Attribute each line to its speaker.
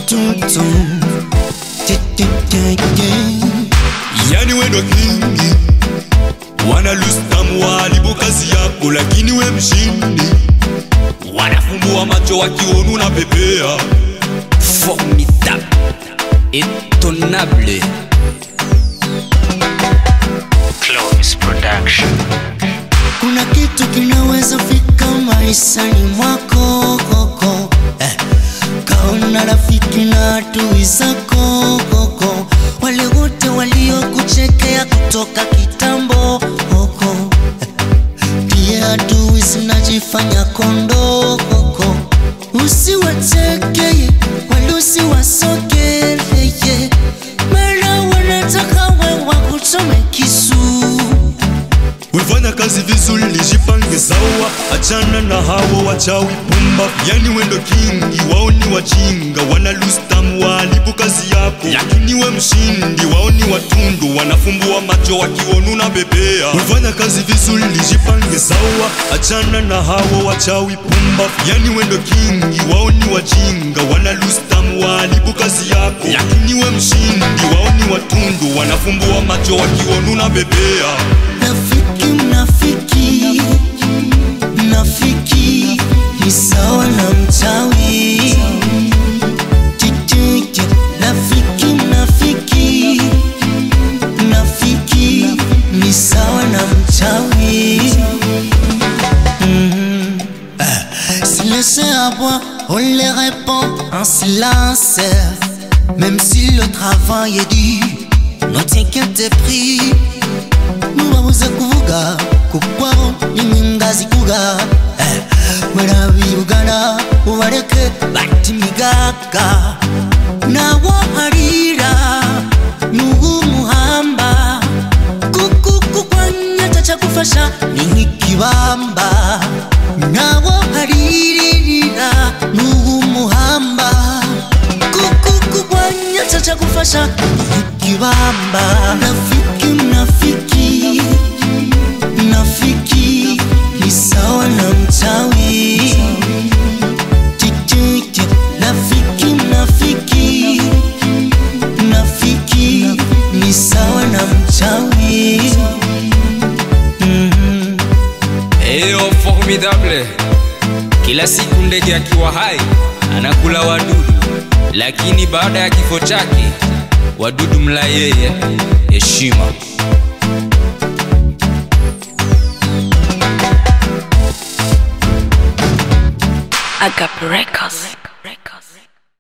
Speaker 1: watoto Te- te- te- te.
Speaker 2: yani wendo kingi wana lustam waharibu kazi yako lakini we mshindi wanafumbua macho wakionu na pepea
Speaker 3: formidable, étonnable.
Speaker 4: Clovis Production.
Speaker 1: kuna kitu kinaweza fika maishani mwako koko eh. kaona rafiki na adui zako koko wale wote waliokuchekea kutoka kitambo koko eh. pia adui zinajifanya kondoo koko usiwacheke wala usiwasogeleye mara wanataka wewa kuchome kisu
Speaker 2: wefanya kazi vizuri lijipange sawa achana na hawo wachawi pumba yani wendo kingi wao ni wajinga wana lustam waharibu kazi yako lakini we mshindi wao ni watundu wanafumbua macho wakionu na bebea wefanya kazi vizuri lijipange sawa achana na hawo wachawi pumba yani wendo kingi wao ni wajinga wana lustam waharibu kazi yako lakini we mshindi wao ni watundu wanafumbua macho wakionu na bebea
Speaker 1: Nafiki mnafiki Mnafiki ni sawa na mchawi Tititi Nafiki mnafiki Mnafiki ni sawa na mchawi Mhm. Eh, Si laissez à boire, on les répond en silence Même si le travail est dur, ne t'inquiète pris mubabuze kuvuga kukwabo n'inkingazi kuga Eh, barabirugana ubareke bati imigaga nawo harira n'uw'umuhamba kuko kukwanya tacyagufasha ni nk'ikibamba nawo haririra n'uw'umuhamba kuko kukwanya tacyagufasha ni nk'ikibamba nafiki mnafiki mnafiki ni sawa na mchawi Tititi, nafiki mnafiki mnafiki ni sawa na mchawi
Speaker 3: Eyo formidable. Kila siku ndege akiwa hai anakula wadudu, lakini baada ya kifo chake wadudu mla yeye. Heshima.
Speaker 5: Agape Records.